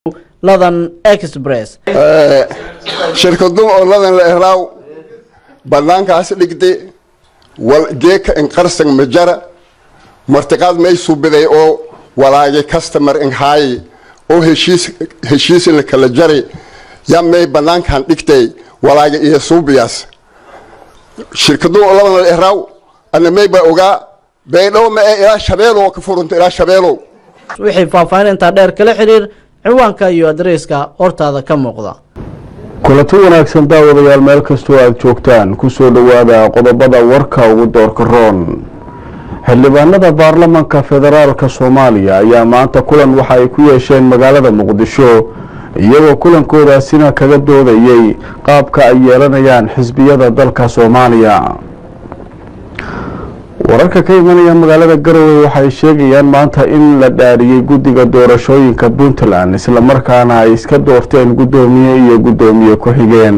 ladan express shirkadu oo ladan la ehraaw banaankaas dhigde wal geeka in qarsan majara martiqaad may subiday oo walaage customer in haaye oo heshiis heshiis la kala jari ya may banaankan dhigtay walaage iyo suubiyaas shirkadu oo ladan la ehraaw ana may ba ogaa baydhow ma ee ilaa shabeelow ka furunta ilaa shabeelow wixii faahfaahin intaa dheer kala xiriir ciwaanka iyo adreyska hortaada ka muuqda kulanti wanaagsan daawadayaal meel kastoo aada joogtaan kusoo dhowaada qodobada warka ugu doorka roon xildhibaanada baarlamanka federaalka soomaaliya ayaa maanta kulan waxa ay ku yeesheen magaalada muqdisho iyagoo kulankoodaasina kaga doodayey qaabka ay yeelanayaan xisbiyada dalka soomaaliya wararka ka imanaya magaalada garowe waxay sheegayaan maanta in la dhaariyey guddiga doorashooyinka puntland islamarkaana ay iska doorteen guddoomiye iyo guddoomiye ku-xigeen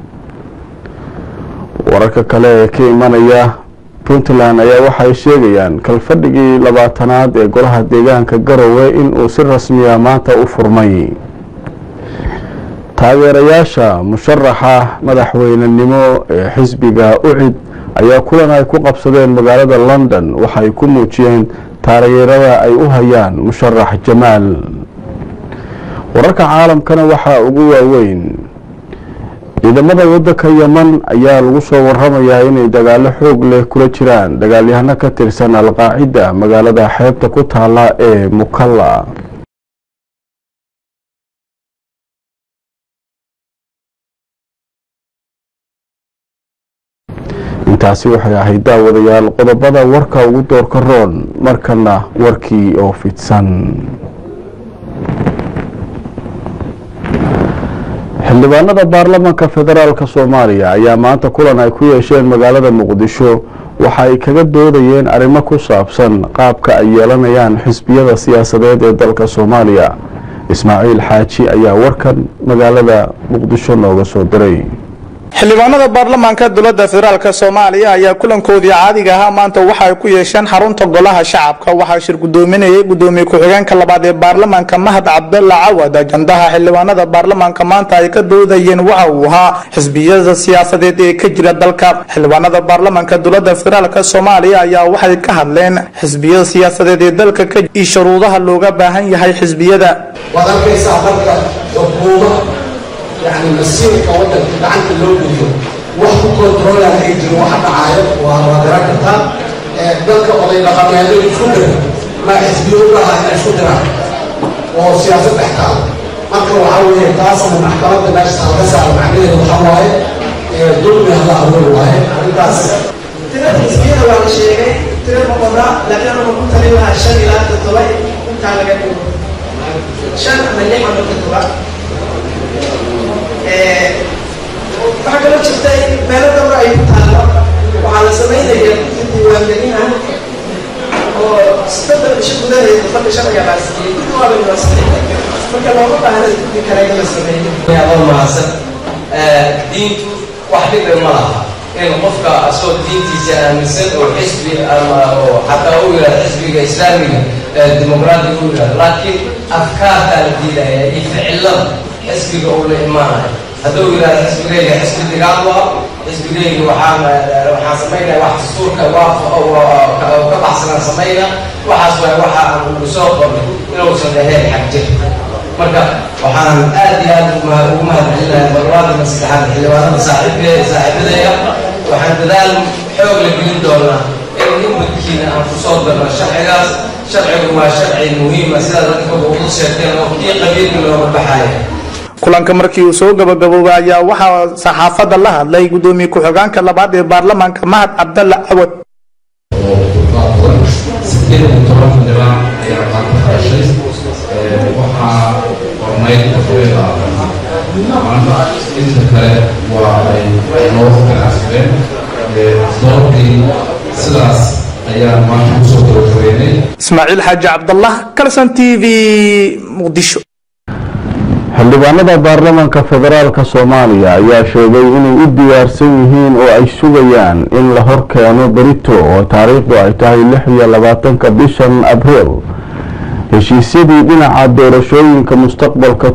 wararka kale ee ka imanaya puntland ayaa waxay sheegayaan kalfadhigii labaatanaad ee golaha deegaanka garowe inuu si rasmiya maanta u furmay taageerayaasha musharaxa madaxweynenimo ee xisbiga ucid ayaa kulan ay ku qabsadeen magaalada london waxay ku muujiyeen taageerada ay u hayaan musharax jamaal wararka caalamkana waxaa ugu waaweyn ciidamada wadanka yeman ayaa lagu soo waramayaa inay dagaalo xoog leh kula jiraan dagaalyahano ka tirsan alqaacida magaalada xeebta ku taala ee mukalla intaasi waxay ahayd daawadayaal qodobada warka ugu doorka roon markana warkii oo fidsan xildhibaanada baarlamanka federaalk soomaaliya ayaa maanta kulan ay ku yeesheen magaalada muqdisho waxa ay kaga doodayeen arrimo ku saabsan qaabka ay yeelanayaan xisbiyada siyaasadeed ee dalka soomaaliya ismaaciil xaaji ayaa warkan magaalada muqdisho nooga soo diray xildhibaanada baarlamaanka dowladda federaalk soomaaliya ayaa kulankoodii caadiga ahaa maanta waxa ay ku yeesheen xarunta golaha shacabka waxaa shir gudoominayay gudoomiye ku-xigeenka labaad ee baarlamaanka mahad cabdalla cawad ajandaha xildhibaanada baarlamaanka maanta ay ka doodayeen waxa uu ahaa xisbiyada siyaasadeed ee ka jira dalka xildhibaanada baarlamaanka dowladda federaalk soomaaliya ayaa waxay ka hadleen xisbiyada siyaasadeed ee dalka ka iyo shuruudaha looga baahan yahay xisbiyada يعني مسيرك ودك عن اللوجو وحكو كنترول هاي جرو واحد عايب وهذا كتا دلك قضي لقمانه الفكرة ما حسبيون لها إلى الفكرة وسياسة احكام marka waxaa weeye taasna maxkamadda meesha laga saaro macnaheedu waxaa waaye dulmi hala abuur waaye arrintaas tirada xisbiyada waa la sheegay tira boqoda laakiin anagu ku talin lahaa shan ilaa toddoba intaa laga dhigo shan ama lix ama toddoba waxaa kaloo jirta in meelo dhowra ay ku taallo waxaa la samaynaya diiwaangelin ah oo soddon bisho gudaheeda fadhi sharciga baasiiyey dib waa bay waasixay marka looma baahna guddi kale in la sameeyo adoo mahadsan diintu wax dhibe ma laha in qofka asoo diintiisa aaminsan oo xisbi ama oo xataa u yidhahdo xisbiga islaamiga dimuqraadiga u yidhahdo laakiin afkaartaa la diidaya iyo ficilada xisbiga uu la imaanayo hadduu yidhahdo xisbigayga xisbi digaal waa xisbigayga waxaan waxaan samaynaya wax dastuurka waa ka baxsanaan samayna waxaas waay waxa aan ugu soo qornay inuusan ahayn xag jir marka waxaan aad iyo aad ugu mahadcelinayaa barlamanka saddexaad xildhibaanada saaxiibke saaxiibadaya waxaan dadaal xoog la gelin doonaa in inbadkiina aan kusoo darno sharcigaas sharcigu waa sharci muhiima sidaad dadkaba ugu sheegteen oo kii qabiilka looga baxaya kulanka markii uu soo gabagaboobay ayaa waxaa saxaafadda la hadlay gudoomiye ku-xigeenka labaad ee baarlamaanka mahad cabdalla cawad sideed iyo toban xildhibaan ayaa qaata xarashay waxaa qornayd tafreeda maanta inta kale waa ay noo ganacsadeen doorkii sidaas ayaan maanta kusoo gabagabeynay ismaaciil xaaji cabdallah kalson t v muqdisho xildhibaanada baarlamanka federaalka soomaaliya ayaa sheegay inay u diyaarsan yihiin oo ay sugayaan in la horkeeno berito oo taariikhdu ay tahay lix iyo labaatanka bishan abriil heshiisyadii dhinaca doorashooyinka mustaqbalka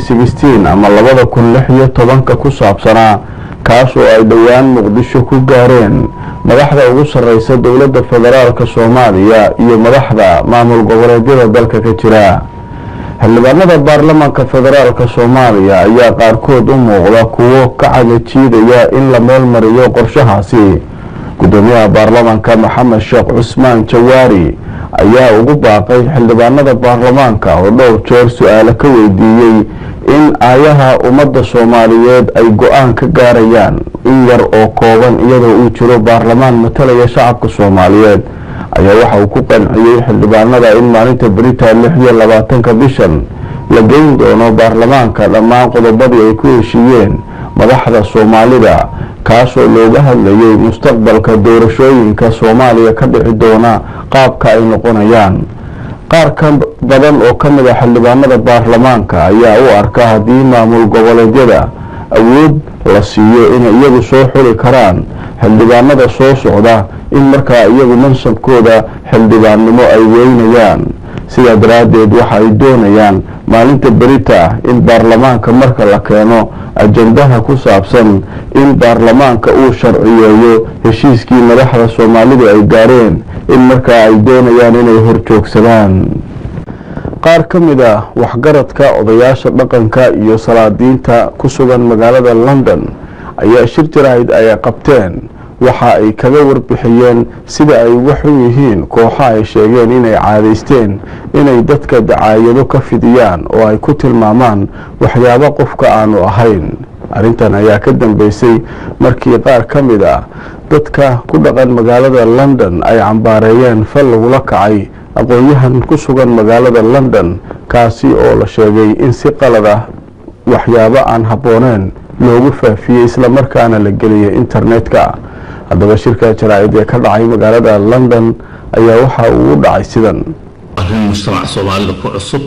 ama labada kun lix iyo tobanka ku saabsanaa kaas oo ay dhowaan muqdisho ku gaareen madaxda ugu sarreysa dowladda federaalk soomaaliya iyo madaxda maamul goboleedyada dalka ka jira xildhibaanada baarlamaanka federaalk soomaaliya ayaa qaarkood u muuqda kuwo ka cagajiidaya in la meelmariyo qorshahaasi gudoomiyaha baarlamaanka maxamed sheekh cusmaan jawaari ayaa ugu baaqay xildhibaanada baarlamaanka oo dhowr jeer su-aalo ka weydiiyey in aayaha ummadda soomaaliyeed ay go-aan ka gaarayaan in yar oo kooban iyadoo uu jiro baarlamaan matalaya shacabka soomaaliyeed ayaa waxa uu ku qanciyey xildhibaanada in maalinta beritan lix iyo labaatanka bishan la geyn doono baarlamaanka dhammaan qodobadii ay ku heshiiyeen madaxda soomaalida kaasoo looga hadlayay mustaqbalka doorashooyinka soomaaliya ka dhici doona qaabka ay noqonayaan qaar ka badan oo ka mid a xildhibaanada baarlamaanka ayaa u arka haddii maamul goboleedyada awood la siiyo inay iyagu soo xuli karaan xildhibaanada soo socda in markaa iyagu mansabkooda xildhibaannimo ay weynayaan sidaa daraaddeed waxa ay doonayaan maalinta berita in baarlamaanka marka la keeno ajandaha ku saabsan in baarlamaanka uu sharciyeeyo heshiiskii madaxda soomaalidu ay gaareen in markaa ay doonayaan inay horjoogsadaan qaar ka mid ah waxgaradka odayaasha dhaqanka iyo salaadiinta ku sugan magaalada london ayaa shir jaraahid ay qabteen waxa ay kaga warbixiyeen sida ay uga xun yihiin kooxa ay sheegeen inay caadaysteen inay dadka dacaayado ka fidiyaan oo ay ku tilmaamaan waxyaabo qofka aanu ahayn arrintan ayaa ka dambeysay markii qaar ka mid ah dadka ku dhaqan magaalada london ay cambaareeyeen fal lagula kacay aqoon-yahan ku sugan magaalada london kaasi oo la sheegay in si qalad ah waxyaabo aan habbooneen loogu faafiyey islamarkaana la geliyay internetka haddaba shirka jaraa'id ee ka dhacay magaalada london ayaa waxa uu u dhacay sidan arrin mujtamaca soomaalida ku cusub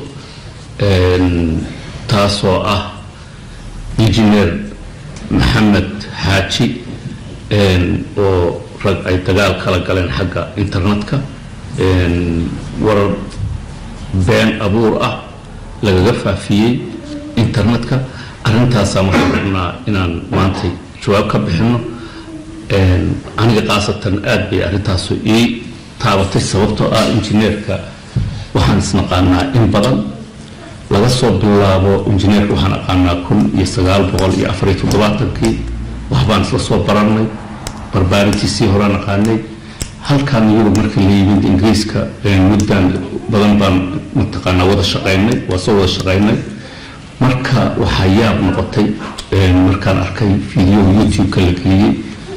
taasoo ah injineer maxamed xaaji oo rag ay dagaal kala galeen xagga internetka warar been abuur ah lagaga faafiyey internetka arrintaasaan waxaan rabnaa inaan maantay jawaab ka bixino aniga khaasatan aada bay arrintaasu ii taabatay sababtoo ah injineerka waxaan isnaqaanaa in badan laga soo bilaabo injineerka waxaan aqaanaa kun iyo sagaal boqol iyo afariyo toddobaatankii waxbaan isla soo barannay barbaarintiisii hore naqaanay halkaan iyadu marka la yimid ingiriiska muddan badan baan mataqaanaa wada shaqaynay waa soo wada shaqaynay marka waxaa yaab noqotay markaan arkay video youtube-ka la geliyey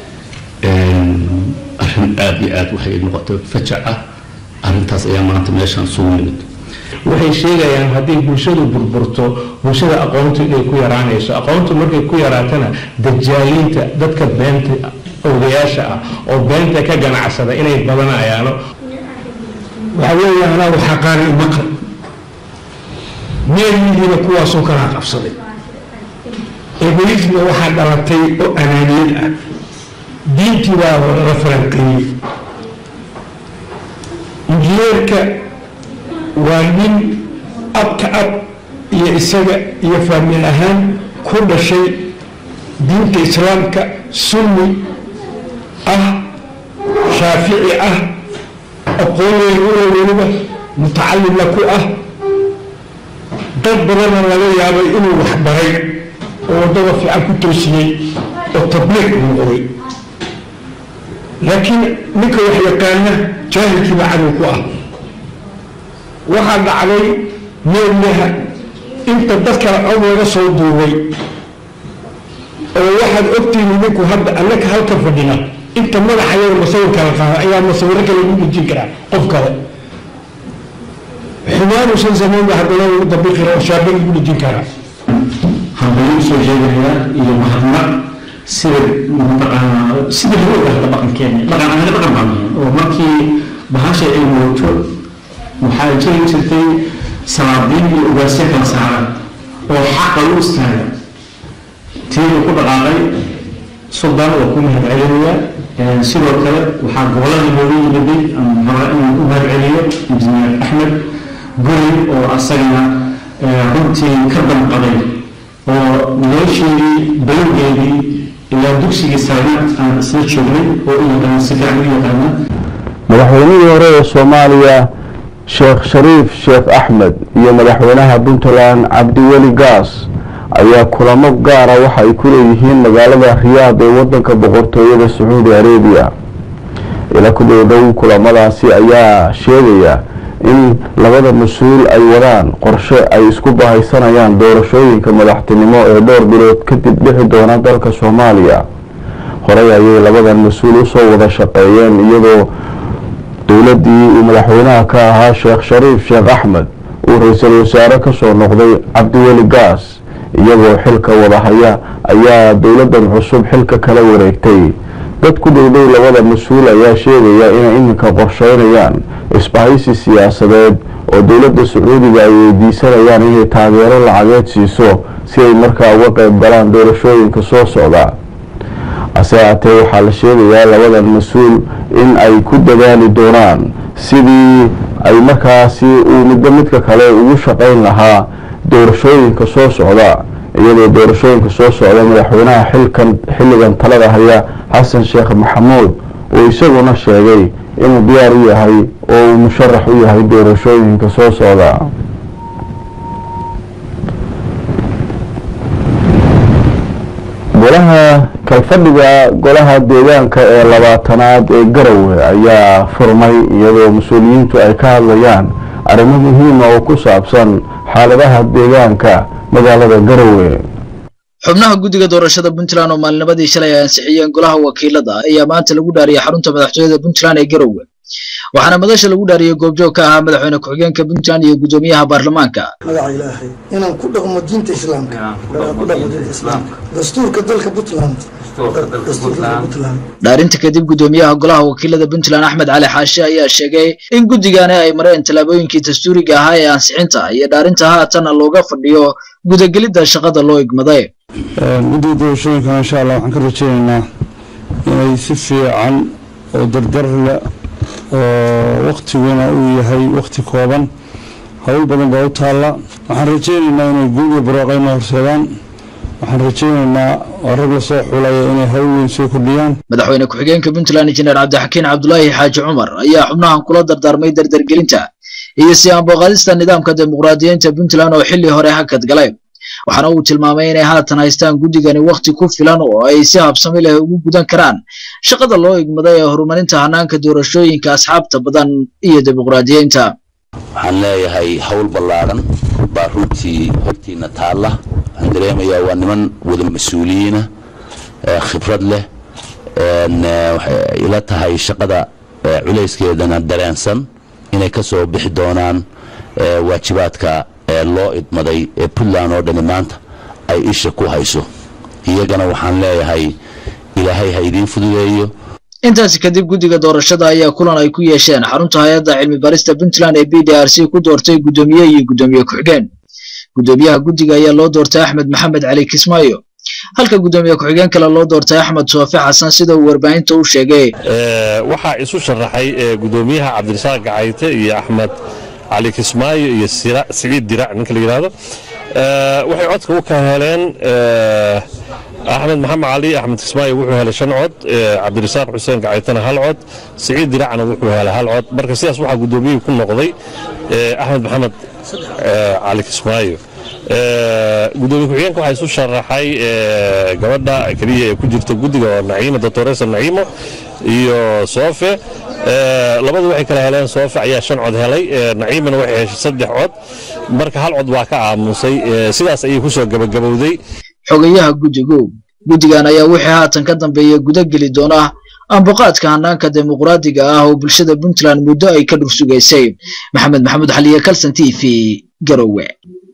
arrin aada iyo aada waxay noqotay fajac ah arrintaas ayaa maanta meeshaan isugu nimid waxay sheegayaan haddii bulshadu burburto bulshada aqoontu inay ku yaraanayso aqoontu markay ku yaraatana dajaaliinta dadka beenta odayaasha ah oo beenta ka ganacsada inay badanayaano waxa weeye anaa waxaa qaanay maqal meelyihiina kuwaasoo kalaa qabsaday egoisma waxaa dhalatay oo anaaniyad ah diintii baa la falanqeeyey injineerka waa nin abka ab iyo isaga iyo faamil ahaan ku dhashay diinta islaamka sunni ah shaafici ah aqoonweyn ula weliba mutacalimna ku ah dad badanna laga yaabay inuu waxbaray oo waddada fiican ku toosiyey oo tabliiq noqday laakiin ninka wax yaqaana jaahilkiiba cadow ku ah waxaa dhacday meelyaha inta dad kale cod laga soo duubay oo waxaad ogtihiin idinku hadda annaka halka fadhina inta madaxayada masawirka la qaada ayaa masawiro kale lagu dhejin karaa qof kale xumaanuusan samaynba haddana lagu dabiqi kara oo shaaba lagu dhejin karaa hambalyo usoo jeedinayaa iyo mahadnaq sida mataqaanaa sida lagu ogaata dhaqankeena dhaqan ahna dhaqan baan oo markii bahasha ay mooto waxaa jiri jirtay salaadiin iyo ugaasyo kala saaran oo xaqa u istaaga tiibu ku dhaqaaqay suldaan waa ku mahad celinayaa sidoo kale waxaa gobolada looga yimiday rabaa inuu u mahad celiyo injineer axmed guri oo asagana runtii ka damqaday oo nolosheedii balowgeedii ilaa dugsigii saanaad aan isla joognay oo u yaqaana si fiican u yaqaana madaxweynihii hore ee soomaaliya sheekh shariif sheekh axmed iyo madaxweynaha puntland cabdiweli gaas ayaa kulamo gaara waxa ay ku leeyihiin magaalada riyaad ee wadanka boqortooyada sacuudi arabiya ila ku dhowdhow kulamadaasi ayaa sheegaya in labada mas-uul ay wadaan qorshe ay isku bahaysanayaan doorashooyinka madaxtinimo ee dhowr bilood kadib dhixi doona dalka soomaaliya horey ayay labadan mas-uul usoo wada shaqeeyeen iyadoo dowladdii uu madaxweynaha ka ahaa sheekh shariif sheekh axmed uu ra-iisul wasaare kasoo noqday cabdiweli gaas iyagoo xilka wadahaya ayaa dowladdan cusub xilka kala wareegtay dad ku dhowdhow labada mas-uul ayaa sheegaya inay iminka qorsheynayaan isbahaysi siyaasadeed oo dowladda sacuudiga ay weydiisanayaan inay taageero lacageed siiso si ay markaa uga qayb galaan doorashooyinka soo socda hase haatee waxaa la sheegayaa labadan mas-uul in ay ku dadaali doonaan sidii ay markaasi uu midba midka kale ugu shaqayn lahaa doorashooyinka soo socda iyadoo doorashooyinka soo socda madaxweynaha xilkan xilligan talada haya xasan sheekh maxamuud uu isaguna sheegay inuu diyaar u yahay oo uu musharax u yahay doorashooyinka soo socda golaha kalfadhiga golaha deegaanka ee labaatanaad ee garowe ayaa furmay iyadoo mas-uuliyiintu ay ka hadlayaan arrimo muhiima oo ku saabsan xaaladaha deegaanka magaalada garowe xubnaha guddiga doorashada puntland oo maalinimadii shalay ay ansixiyeen golaha wakiilada ayaa maanta lagu dhaariyay xarunta madaxtooyada puntland ee garowe waxaana madasha lagu dhaariyey goobjoog ka ahaa madaxweyne ku-xigeenka puntland iyo guddoomiyaha baarlamaanka magaca ilaahay inaan ku dhaqmo diinta islaamka ku dhaqmo diinta islaamka dastuurka dalka puntland dhaarinta kadib guddoomiyaha golaha wakiilada puntland axmed cali xaashi ayaa sheegay in guddigani ay mareen tallaabooyinkii dastuuriga ahaa ee ansixinta iyo dhaarinta haatana looga fadhiyo gudagelidda shaqada loo igmaday guddiga doorashooyinka insha allah waxaan ka rajaynaynaa inay si fiican oo dardar leh oo waktiguna uu yahay wakti kooban howl badan baa u taalla waxaan rajaynaynaa inay guudiga barwaaqayna horseedaan waxaan rajaynaynaa oo rag lasoo xulaya inay hawl weyn soo kordhiyaan madaxweyne ku-xigeenka puntland injineer cabdixakiin cabdulaahi xaaji cumar ayaa xubnahan kula dardaarmay dardargelinta iyo si aanboqaadista nidaamka dimuqraadiyiinta puntland oo xilli hore hakad galay waxaana uu tilmaamay inay haatan haystaan guddigani wakhti ku filan oo ay si habsami leh ugu gudan karaan shaqada loo igmaday ee horumarinta hanaanka doorashooyinka asxaabta badan iyo dimuqraadiyiinta waxaan leeyahay hawl ballaadhan baa runtii hortiina taalla waxaan dareemayaa waa niman wada mas-uuliyiina khibrad leh waxay ila tahay shaqada culayskeedana dareensan inay ka soo bixi doonaan waajibaadka loo idmaday ee puntland oo dhani maanta ay isha ku hayso iyagana waxaan leeyahay ilaahay ha idiin fududeeyo intaasi kadib guddiga doorashada ayaa kulan ay ku yeesheen xarunta hay-adda cilmi barista puntland ee b d r c ku doortay guddoomiye iyo guddoomiye ku-xigeen guddoomiyaha guddiga ayaa loo doortay axmed maxamed cali kismaayo halka guddoomiye ku-xigeen kale loo doortay axmed soofe xasan sida uu warbaahinta u sheegay waxaa isu sharaxay guddoomiyaha cabdirasaaq gacayte iyo axmed cali kismaayo iyo siciid dirac ninka la yidhaahdo waxay codka u ka heleen axmed maxamed cali axmed kismaayo wuxuu helay shan cod cabdirasaaq xuseen gacaytana hal cod siciid diracna wuxuu helay hal cod marka sidaas waxaa guddoomiyihii ku noqday axmed maxamed cali kismaayo gudoomiye ku-xigeenka waxaa isu sharaxay gabadha keliya ee ku jirta guddiga oo naciimo doctoresa naciimo iyo soofe labadu waxay kala heleen soofe ayaa shan cod helay naciimana waxay heshay saddex cod marka hal cod waa ka aamusay sidaas ayay kusoo gabagabowday xogayaha guddigu guddigan ayaa wixii haatan ka dambeeya guda geli doona amboqaadka hanaanka dimuqraadiga ah oo bulshada puntland muddo ay ka dhursugaysay maxamed maxamuud xaliye kalson t v garowe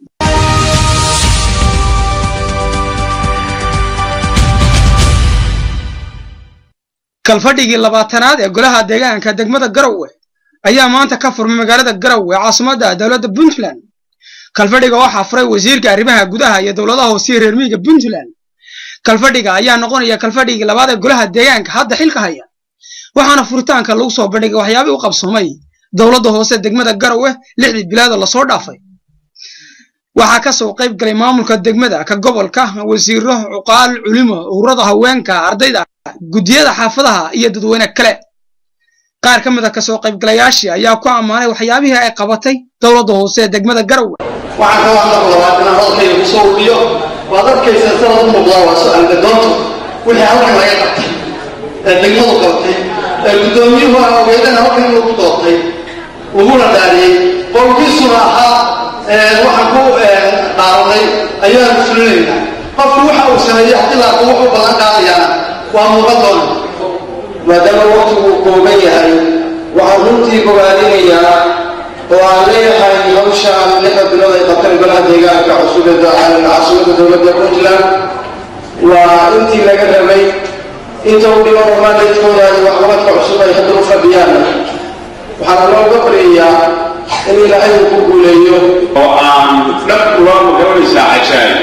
kalfadhigii labaatanaad ee golaha deegaanka degmada garowe ayaa maanta ka furmay magaalada garowe caasimadda dowladda puntland kalfadhiga waxaa furay wasiirka arrimaha gudaha iyo dowladaha hoose reer miyiga puntland kalfadhiga ayaa noqonaya kalfadhigii labaad ee golaha deegaanka hadda xilka haya waxaana furitaanka lagu soo bandhigay waxyaabihii u qabsoomay dowladda hoose degmada garowe lixdii bilaadoo lasoo dhaafay waxaa ka soo qayb galay maamulka degmada ka gobolka wasiiro cuqaal culimo ururada haweenka ardayda guddiyada xaafadaha iyo dadweyne kale qaar ka mid a kasoo qaybgalayaashii ayaa ku ammaanay waxyaabihii ay qabatay dowladda hoose ee degmada garowe waxaan ka hadla labaad inaan hadalkayga ku soo ururiyo waad arkaysaa sanad u muuqdaa waa su-aalka doonta wixii halkan laga qabtay ee degmadu qabtay ee guddoomiyuhu aan ogeydana halkan inuu ku doortay uguna dhaariyey qolkiisuna ahaa waxaan ku dhaaranay ayaanu fulinaynaa qofku waxa uu sameeyey haddii laako wuxuu ballan qaadayaana waa muuqan doona maadaama waqtigu kooban yahay waxaan runtii bogaadinayaa oo aan leeyahay hawshaan lixda bilood ay qabteen golaha deegaanka cusub ee caasimada dowladda puntland waa intii laga rabay inta u dhiman oo maandaydkooda iyo waxqabadka cusub ay hadda u fadhiyaan waxaana looga baryayaa in ilaahay uu ku guuleeyo oo aan dhab ula magaranaysaa cajaayib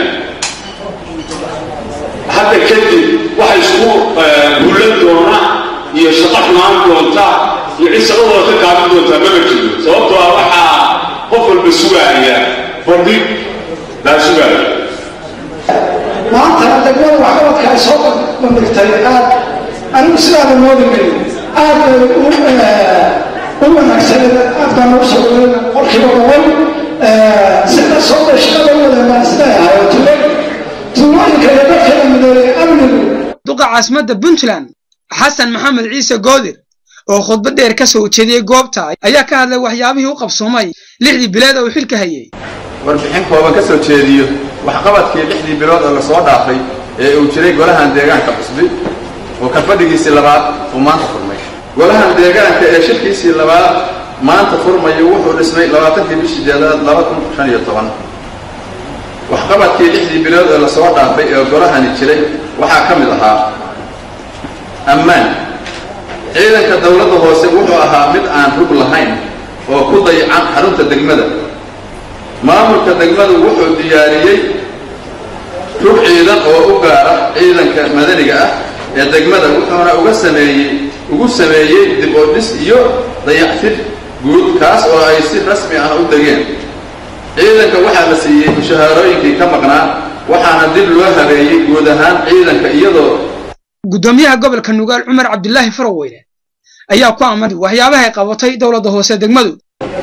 hadda kadib waxa isku hullan doona iyo shaqo xumaan doonta iyo cid shaqadooda ka gaabin doontaa mama jiro sababtoo ah waxaa qof walba sugaaya fardhig laa sugaaya maanta degmada waxqabadka ay soo bandhigtay aad anigu sidaada moodi marin aad bay u wanaagsaneed aad baan ugu soo dhaweyn qolkiiba boqol sida soo bay shaqada u wadeen baan isleeyahay oo tuulo tuulooyinka iyo dadkeeda midoobay amnigu duqa caasimadda puntland xasan maxamed ciise goodir oo khudbad dheer ka soo jeediyey goobta ayaa ka hadlay waxyaabihii u qabsoomay lixdii bileed oo uu xilka hayay warbixin kooban ka soo jeediyo waxqabadkii lixdii bilood oo lasoo dhaafay ee uu jiray golahan deegaanka cusbi oo ka fadhigiisii labaad uu maanta furmay golahan deegaanka ee shirkiisii labaad maanta furmayo wuxuu dhismay labaatankii bishii jeedaad laba kun shan iyo toban waxqabadkii lixdii bilood ee lasoo dhaafay ee golahani jiray waxaa ka mid ahaa ammaan ciidanka dowladda hoose wuxuu ahaa mid aan rug lahayn oo ku dayacan xarunta degmada maamulka degmadu wuxuu diyaariyey rug ciidan oo u gaara ciidanka madaniga ah ee degmada wuxuuna uga sameeyey ugu sameeyey dib oo dhis iyo dayactir guud kaas oo ay si rasmi ah u degeen ciidanka waxaa la siiyey mushahaarooyinkii ka maqnaa waxaana dib loo habeeyey guud ahaan ciidanka iyadoo guddoomiyaha gobolka nugaal cumar cabdilaahi faroweyne ayaa ku ammaanay waxyaabaha ay qabatay dowladda hoose degmadu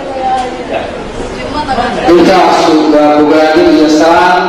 intaasu waa bogaadin iyo salaan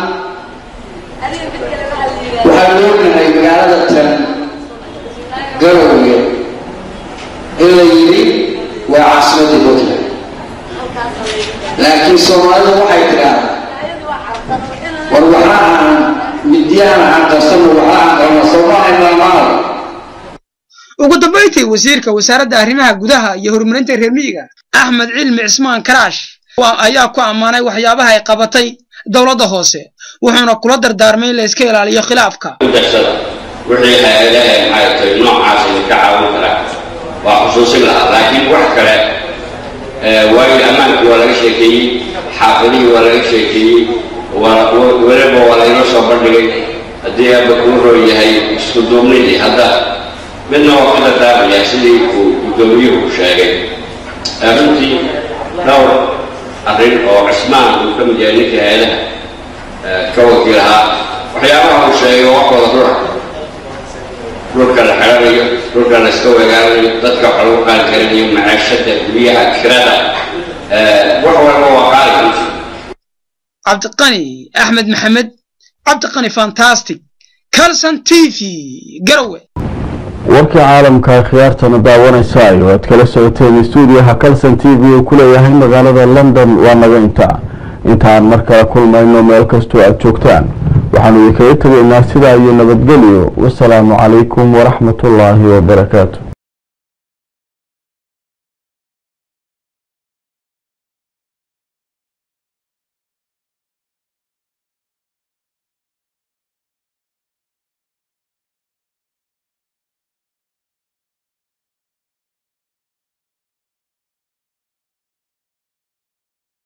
waxaan ognahay magaalada tan garowge in la yidhi waa caasimadda puntland laakiin soomaalidu waxay tidhaahdaa war waxaa aan midyahan aan qarsano waxaa aan qarno soomaaliya maamaal ugu dambayntii wasiirka wasaaradda arrimaha gudaha iyo horumarinta reer miyiga axmed cilmi cismaan karaash ayaa ku ammaanay waxyaabaha ay qabatay dowladda hoose wuxuuna kula dardaarmay in la iska ilaaliyo khilaafka darsada wixii hay-adaha maxay tahay noocaas idinka caawin karaa waa xusuusin lahaa laakiin wax kale waayo ammaanku waa laga sheekeeyey xaafadihii waa laga sheekeeyey weliba waa laynoo soo bandhigay haddii aaba kuu roo yahay isku duubnidii hadda midna waa ka dardaarmaya sidii uu guddoomiyuhu sheegay runtii dhowr arrin oo cismaan uu ka mid yahay ninkii hay-adaha ka wakiil ahaa waxyaabaha uu sheegay wax wada dhura dhulka la xiranayo dhulka la iska wegaaranayo dadka wax lagu qaali karanayo macaashada guryaha kirada wax walba waa qaali cabdiqani axmed maxamed cabdiqani fantastic calson t v garowe warkii caalamka khiyaartana daawanaysa iyo aad kala socoteen stuudiyaha calson t v uu ku leeyahay magaalada london waa naga intaa intaan mar kale kulmayno meel kastoo aad joogtaan waxaanu idinkaga tegaynaa sidaa iyo nabadgelyo wasalaamu calaykum waraxmatullaahi wabarakaatu